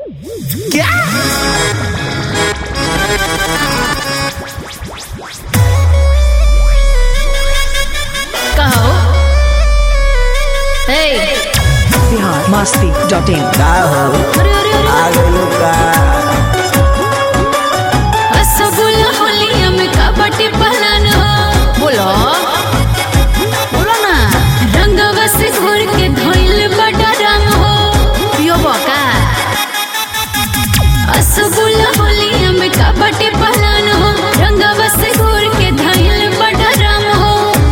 कहो हे बिहार मस्ती dot in का हो अरे अरे अरे आ गइलो का रसगुल्ला होलिया में कबड्डी पहलन हो बोलो बोलो ना रंगवा से घोर के धोइल बड़ा रंग हो पियो बका रसगुल्ला होलिया में कबड्डी पहलन हो रंगवा से घोर के धोइल बड़ा रंग हो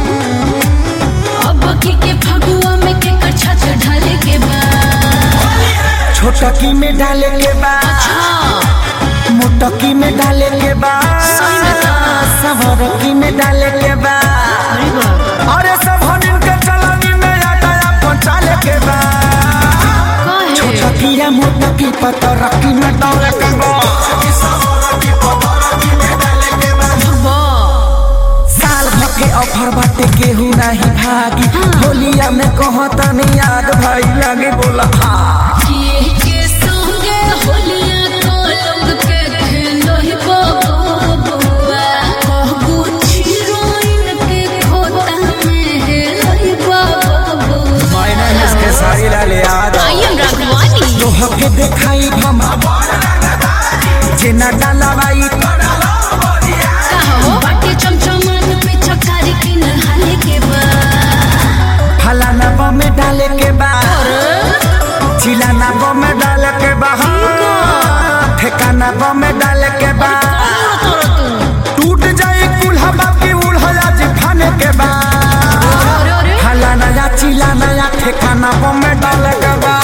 अब की के फगुआ में के कछा ढाले के बाद छोटकी में डाले के बा हाँ मोटकी में डाले के बा सही में का? सवरकी में डाले के बा अरे बाप अरे सब हनिन के चलनी में आटा पहुंचाले के बा काहे छोटकी या मोटकी पतरकी में डाले के बा बा साल भर के ऑफर बाटे केहू नहीं भागी होलिया में कहता नहीं आग भाई लगे बोला हाँ किए के संगे होलिया को लोग के खेलो ही बबुआ कहबू छिरोइन के खोता में हेलो ही बबुआ मैंने इसके सारी लाले याद आई एम राघवानी तोह के देखाई भमा जेना डाला बाई कहो बाटे चमचमान पे चकारी की नहाले के बाद फलाना बा में डाले के बा चिलाना बा में डाले के बा हाँ। ठेकाना बा में डाले के बा टूट जाए कुल्हा बाकी उल्हा जी खाने के बा अरे अरे फलाना या चिलाना या ठेकाना बा में डाले के बा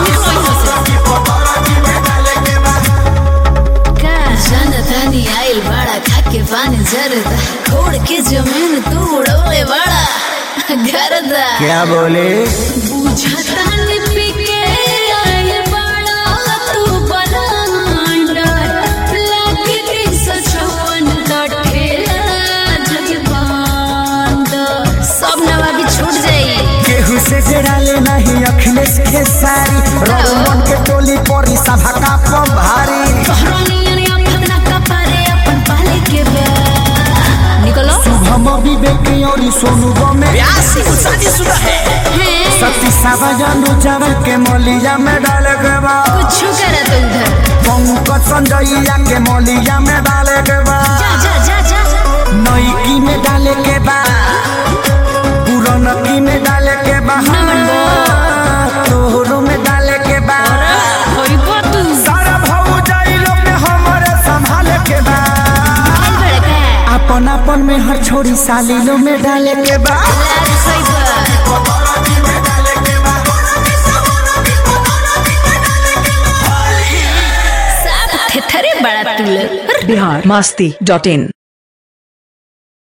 का जनतानी आइल बड़ा खाके पानी जरदा खोड़ के जमीन तू उड़ौले बड़ा गरदा क्या बोले बुझतानी पी के आइल बड़ा तू बलांडर लागे तीन सौ चौवन का ठेला जगबांड सब नवाबी छूट जाई केहू से जड़ाले नहीं अखिलेश के सारी रोमन के टोली परी सभा का पम भारी कहरानियन या फगना का पारे अपन पाले के बे निकलो हम विवेक और सोनू में हैं सती सावजानु चावल के मोलिया में डाले के बा कुछ करा तो उधर पंकज संजयया के मोलिया में डाले के बा जा जा जा जा नईकी में डाले के बा पुरनकी में डाले के बा तोहरो में डाले के बा होई बातू सारा भाऊ जाई लोग में हमारे संभाले के बा आई बड़का अपन अपन में हर छोरी साली लो में डाले के बा लाल सही बा साफ थेथरे बड़ा तुल बिहार मस्ती डॉट इन